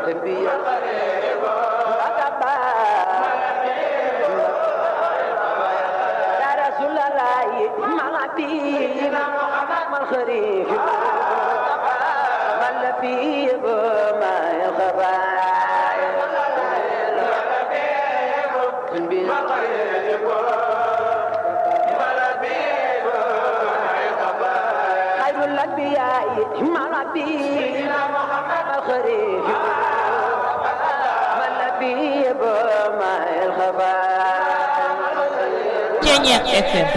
Ceñeex FM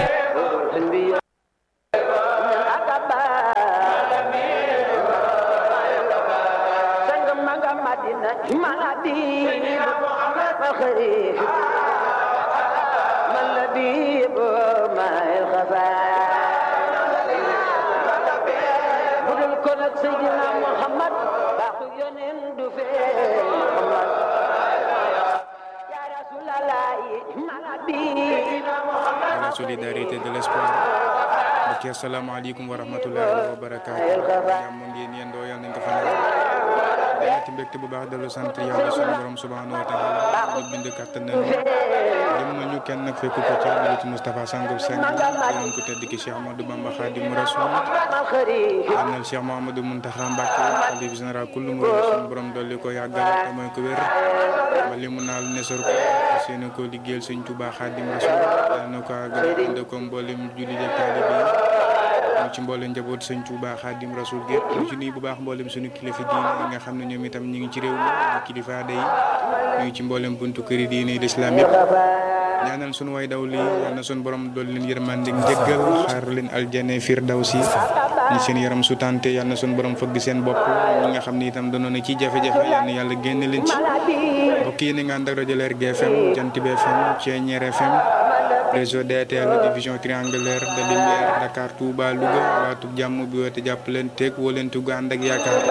la solidarité de l'espoir mbokk yi asalaamaaleykum wa rahmatullahi wa barakaatu jàmm ngeen yendoo yàlla nañ ko fa nekk ci mbégte bu baax dellu sant yàlla sunu borom subhanahu wa taala ñu bind kàttan nañu dem nañu kenn nag fekk ko ci àddu ci Moustapha Sangou Seng gërëm ko tedd ki Cheikh Amadou Bamba Khadim Rasoul ñaanal Cheikh Mouhamadou Mountakha Mbacké xalif général kullu murid sunu borom dolli ko yàggal te mooy ko wér ba li mu naal nesor ko fas yéene ko liggéeyal sëñ Touba Khadim Rasoul yàlla na ko àggal ànd ko mboolem julli ak taalibe yi ñu ci mboolem njaboot sëñ Touba Khadim Rasoul gépp ñu ci nuyu bu baax mboolem suñu kilifa diine yi nga xam ne ñoom itam ñu ngi ci réew mi ñu kilifa aada yi ñu ngi ci mboolem buntu këri diine yi l'islam yëpp ñaanal suñu way daw lii yal na suñu borom dool leen yërmande njëggal xaar leen aljane firdawsi ñi seen yaram su tante yal na suñu borom fëgg seen bopp ñi nga xam ne itam danoon na ci jafe-jafe yal na yàlla génne leen ci mbokk yi ni nga ànd ak rajo Leer GFM Jant bi FM Thiéniere FM réseau DTL division triangulaire de lumière Dakar Touba Louga waatu jàmm bi woote jàpp leen teeg woo leen tugg ànd ak yaakaar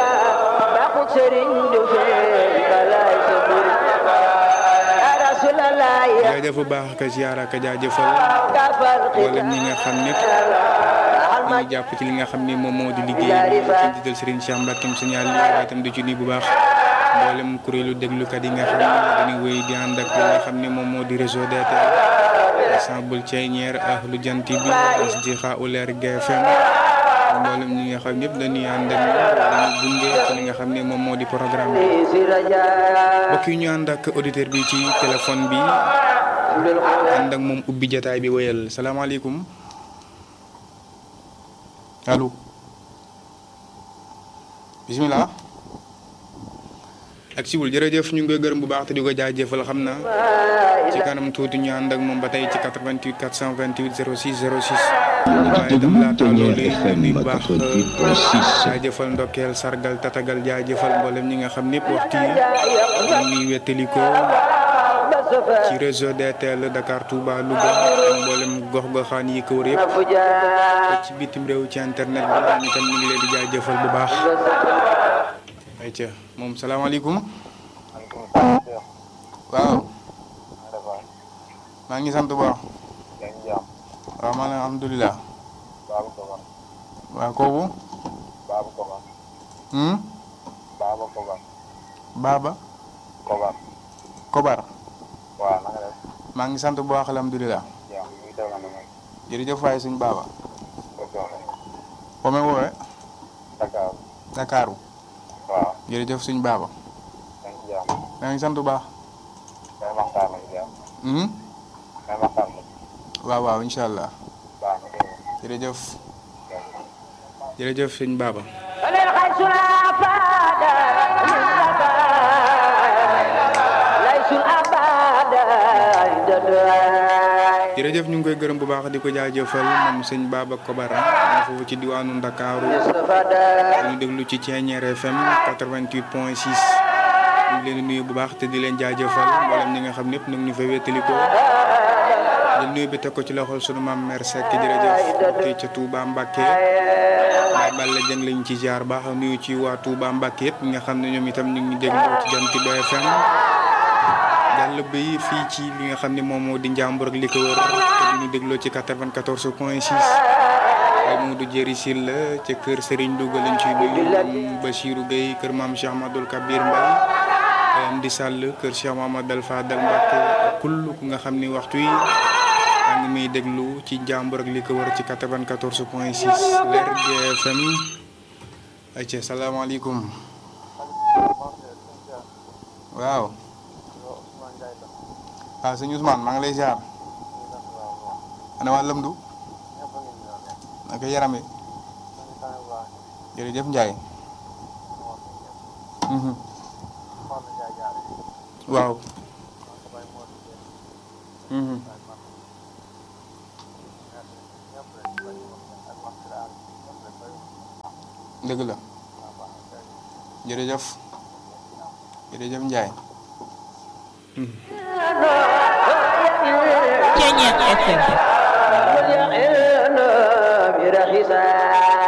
jaajëf bu baax ka ziyaara ka jaajëfal wala ñi nga xam ne ñu ngi jàpp ci li nga xam ni moom moo di liggéey bi ci jiital Serigne Cheikh Mbacke signal yi waaye itam di ci nii bu baax mboolem kuréelu déglukat yi nga xam ne dañuy wéy di ànd ak li nga xam ne moom moo di réseau DTL ensemble Thiéniere ahlu jant bi asdiqa Leer GFM mboolem ñi nga xam ñëpp dañuy ànd ak dañuy gunge ci li nga xam ne moom moo di programme bi mbokk yi ñu ànd ak auditeur bi ci téléphone bi ànd ak moom ubbi jataay bi wéyal salaamaaleykum allo bisimilah. ak siwul jërëjëf ñu ngi koy gërëm bu baax te di ko jaajëfal xam na ci kanam tuuti ñu ànd ak moom ba tey ci 88 428 06 06. waaye itam laata loolu yi bu baax jaajëfal ndokkeel sargal tatagal jaajëfal mboolem ñi nga xam ñëpp waxtu yi ñu ngi wettali ko ci réseau DTL Dakar Touba Louga ak mboolem gox-goxaan yi ko wër yëpp ci bitim réew ci internet bi ñu tam ñu ngi leen di jaajëfal bu baax. ayca moom salaamaaleykum. waaw. maa ngi sant bu baax. waaw man alhamdulilah. waaw kooku. Baba. Kobar. Kobar. waaw na nga def. maa ngi sant bu baax alhamdulilah. yaa ngi déglu na ma. jërëjëf waay suñ Baba. ok. foo may woowee. Dakar. Dakaru. waaw. jërëjëf suñ Baba. yaa ngi ci jàmm. maa ngi sant bu baax. may maxtaan nag jàmm. Hmm? may maxtaan nag. waaw waaw incha allah. baax na dégg nga. jërëjëf. jërëjëf suñ Baba. jërëjëf ñu ngi koy gërëm bu baax di ko jaajëfal moom sëñ Baba Kobara moo foofu ci diwaanu Ndakaaru ñu déglu ci Thiéniere FM 88 point 6 ñu ngi leen di nuyu bu baax te di leen jaajëfal mboolem ñi nga xam ñëpp nag ñu fa wéttali ko di nuyu bi teg ko ci loxol sunu maam mère Seck jërëjëf kii ca Touba Mbacké waaye Balla Dieng lañ ci jaar baax nuyu ci waa Touba Mbacké yëpp ñi nga xam ne ñoom itam ñu ngi déglu ci Jant bi FM jàll bi fii ci li nga xam ne moom moo di njàmbur ak li ko wër te di ñu dégloo ci 94 point 6 ay Modou Jëri Sil la ca kër Serigne Louga lañ ciy nuyu Bachirou Gueye kër maam Cheikh Ahmadoul Kabir Mbaye am di sàll kër Cheikh Mamadou Fadal Mbacke ak kull ku nga xam ni waxtu yi maa ngi muy déglu ci njàmbur ak li ko wër ci 94 point 6 Lergui FM ayca salaamaaleykum waaw waaw sëñ Ousmane maa ngi lay ziar ana waa Lamdu naka yaram yi jërëjëf Ndiaye mhm waaw mhm dëgg la jërëjëf jërëjëf Ndiaye Ceñeex FM برخصا